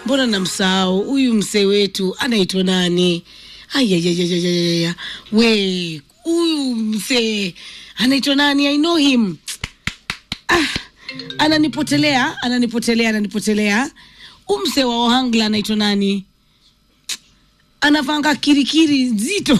mbona namsahau huyu msee wetu anaitwa nani? Ayayayayayaya, we huyu msee anaitwa nani? I know him. Ah, ananipotelea, ananipotelea, ananipotelea. Huyu msee wa Ohangla anaitwa nani? anavanga kirikiri nzito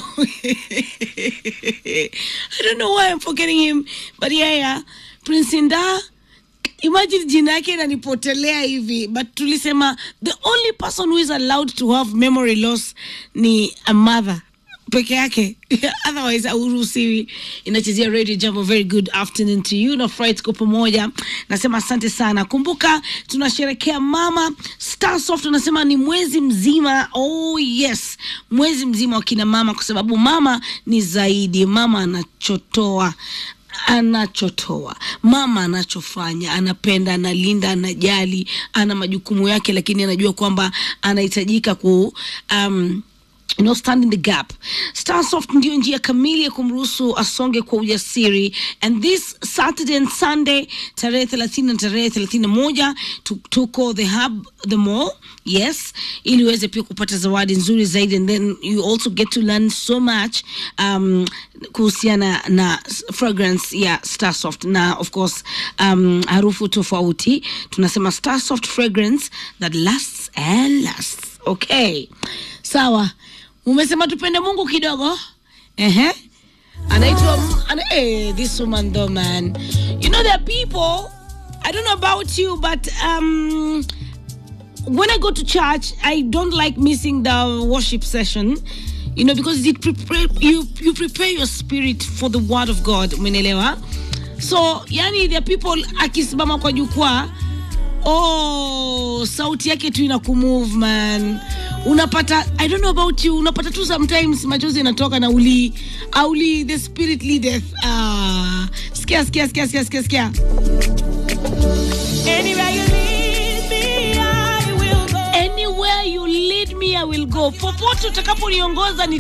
I don't know why I'm forgetting him but yeah, yeah. Prince Inda imagine jina yake inanipotelea hivi but tulisema the only person who is allowed to have memory loss ni a mother peke yake otherwise auruhusiwi inachezea radio jambo very good afternoon to you na furahi tuko pamoja nasema asante sana kumbuka tunasherekea mama starsoft unasema ni mwezi mzima oh yes mwezi mzima wa kina mama kwa sababu mama ni zaidi mama anachotoa anachotoa mama anachofanya anapenda analinda anajali ana majukumu yake lakini anajua kwamba anahitajika ku um, you know, stand in the gap. Starsoft ndio njia kamili ya kumruhusu asonge kwa ujasiri. And this Saturday and Sunday tarehe 30 na tarehe 31 tu- tuko the hub the mall yes, ili uweze pia kupata zawadi nzuri zaidi, and then you also get to learn so much um, kuhusiana na fragrance ya Starsoft na of course um, harufu tofauti. Tunasema Starsoft fragrance that lasts and lasts. Okay, sawa. Umesema tupende Mungu kidogo. Ehe. Anaitwa ana, eh, this woman though man. You know there are people I don't know about you but um when I go to church, I don't like missing the worship session, you know, because it prepare you you prepare your spirit for the word of God. Umenelewa? So, yani there are people akisimama kwa jukwaa oh, sauti yake tu ina kumove man. Unapata I don't know about you, unapata tu sometimes machozi yanatoka na uli auli the spirit leadeth. Ah, sikia sikia sikia sikia sikia sikia. Anywhere you lead me, I will go. Anywhere you lead me I will go. Popote utakaponiongoza ni